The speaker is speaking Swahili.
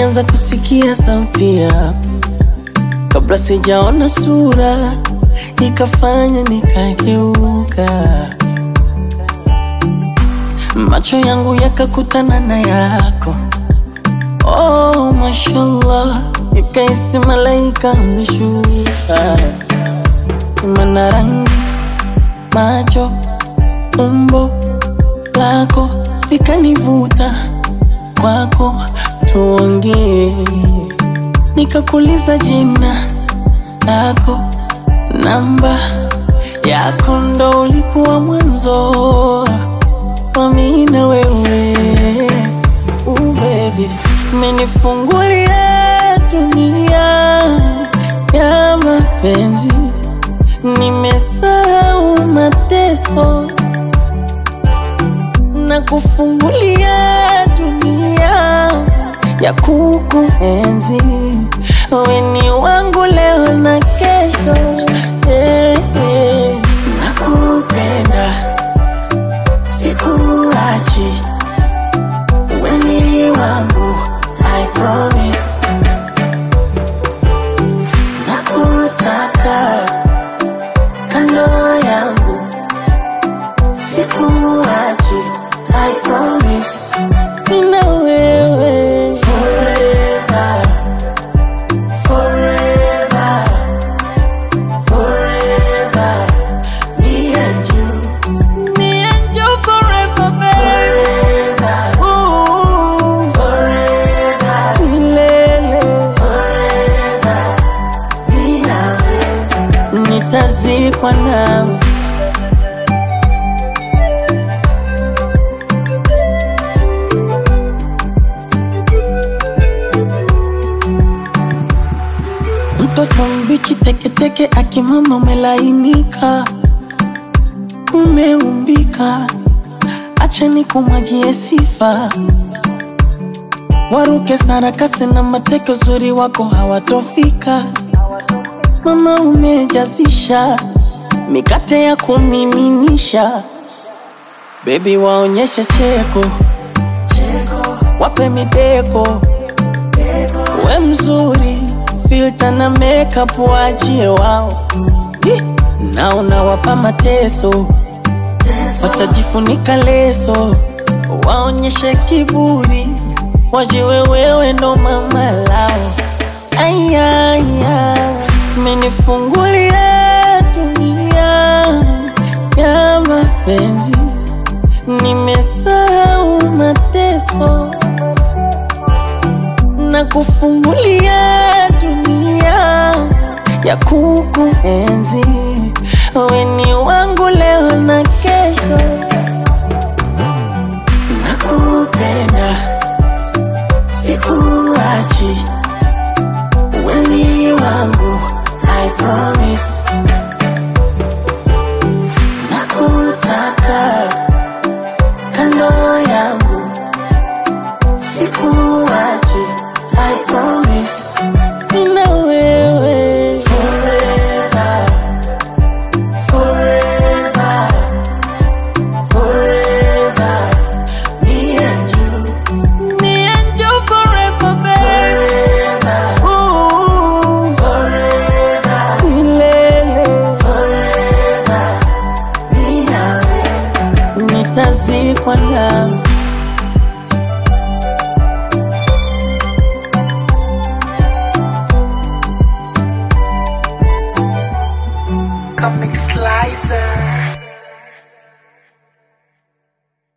nilianza kusikia sauti yako kabla sijaona sura, ikafanya nikageuka, macho yangu yakakutana na yako. Oh, mashallah, nikaisi malaika ameshuka, mana rangi, macho, umbo lako likanivuta kwako, tuongee. Nikakuuliza jina lako, namba yako, ndo ulikuwa mwanzo wa mimi na wewe. Ooh, baby, umenifungulia dunia ya mapenzi, nimesahau mateso na kufungulia dunia ya kukuenzi. Wewe ni wangu leo na kesho, eh, eh. Nakupenda, sikuachi, wewe ni wangu, I promise. Nakutaka kando yangu, sikuachi, I promise. Mimi na wewe forever, forever, forever. Me and you, me and you forever, baby. Forever, Ooh, forever, milele. Forever, mimi na wewe, nitazikwa nawe. Mtoto mbichi teketeke, akimama umelainika, umeumbika, acha nikumwagie sifa. Waruke sarakasi na mateke, uzuri wako hawatofika. Mama umejazisha mikate ya kumiminisha, bebi waonyeshe cheko, wape mideko we mzuri, filter na makeup waachie wao, Ih, na unawapa mateso, watajifunika leso, waonyeshe kiburi, wajiwe wewe ndo mama lao. Ayaya, menifungulia dunia ya mapenzi, nimesahau mateso na kufungulia dunia ya kukuenzi. Wewe ni